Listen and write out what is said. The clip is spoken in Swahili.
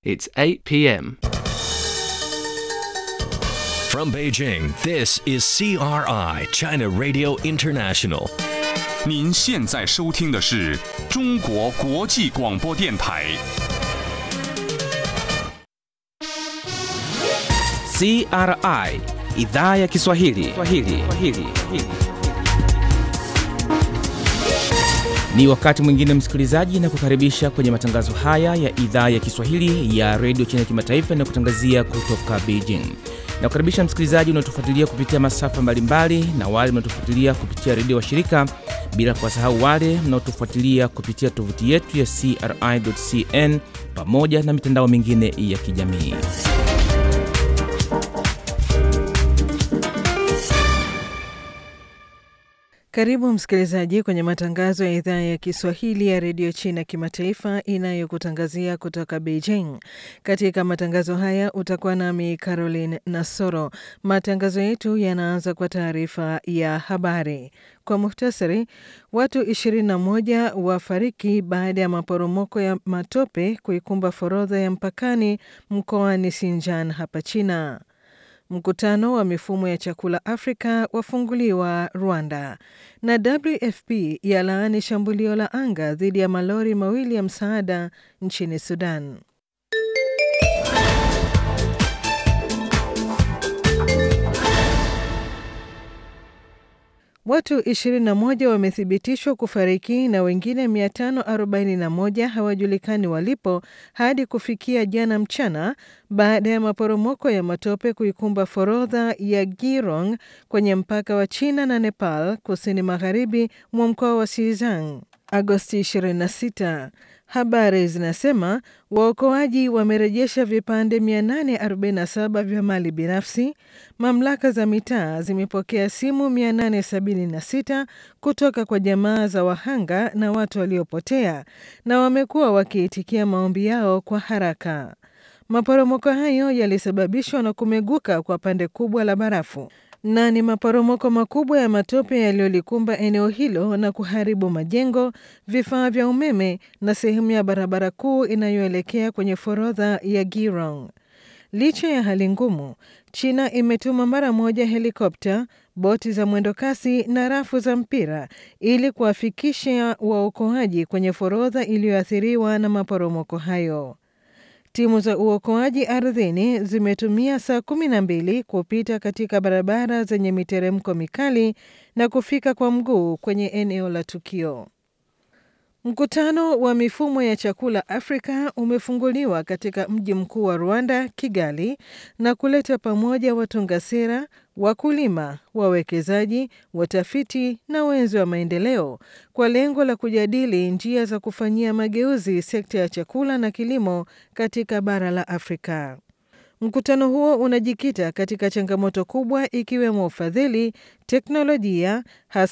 It's 8 p.m. From Beijing, this is CRI, China Radio International. 您现在收听的是中国国际广播电台。 CRI idhaa ya Kiswahili. Kiswahili. Kiswahili. Ni wakati mwingine msikilizaji, na kukaribisha kwenye matangazo haya ya idhaa ya Kiswahili ya redio China Kimataifa na kutangazia kutoka Beijing. Na kukaribisha msikilizaji unaotufuatilia kupitia masafa mbalimbali na wale mnaotufuatilia kupitia redio wa shirika, bila kuwasahau wale mnaotufuatilia kupitia tovuti yetu ya CRI.cn pamoja na mitandao mingine ya kijamii. Karibu msikilizaji kwenye matangazo ya idhaa ya Kiswahili ya redio China kimataifa inayokutangazia kutoka Beijing. Katika matangazo haya utakuwa nami Caroline Nasoro. Matangazo yetu yanaanza kwa taarifa ya habari. Kwa muhtasari, watu 21 wafariki baada ya maporomoko ya matope kuikumba forodha ya mpakani mkoani Xinjiang hapa China. Mkutano wa mifumo ya chakula Afrika wafunguliwa Rwanda, na WFP yalaani shambulio la anga dhidi ya malori mawili ya msaada nchini Sudan. Watu 21 wamethibitishwa kufariki na wengine 541 hawajulikani walipo hadi kufikia jana mchana baada ya maporomoko ya matope kuikumba forodha ya Girong kwenye mpaka wa China na Nepal kusini magharibi mwa mkoa wa Xizang Agosti 26. Habari zinasema waokoaji wamerejesha vipande 847 vya mali binafsi. Mamlaka za mitaa zimepokea simu 876 kutoka kwa jamaa za wahanga na watu waliopotea, na wamekuwa wakiitikia maombi yao kwa haraka. Maporomoko hayo yalisababishwa na kumeguka kwa pande kubwa la barafu na ni maporomoko makubwa ya matope yaliyolikumba eneo hilo na kuharibu majengo, vifaa vya umeme na sehemu ya barabara kuu inayoelekea kwenye forodha ya Girong. Licha ya hali ngumu, China imetuma mara moja helikopta, boti za mwendokasi na rafu za mpira ili kuwafikisha waokoaji kwenye forodha iliyoathiriwa na maporomoko hayo. Timu za uokoaji ardhini zimetumia saa kumi na mbili kupita katika barabara zenye miteremko mikali na kufika kwa mguu kwenye eneo la tukio. Mkutano wa mifumo ya chakula Afrika umefunguliwa katika mji mkuu wa Rwanda, Kigali, na kuleta pamoja watunga sera, wakulima, wawekezaji, watafiti na wenzi wa maendeleo kwa lengo la kujadili njia za kufanyia mageuzi sekta ya chakula na kilimo katika bara la Afrika. Mkutano huo unajikita katika changamoto kubwa ikiwemo ufadhili, teknolojia, hasa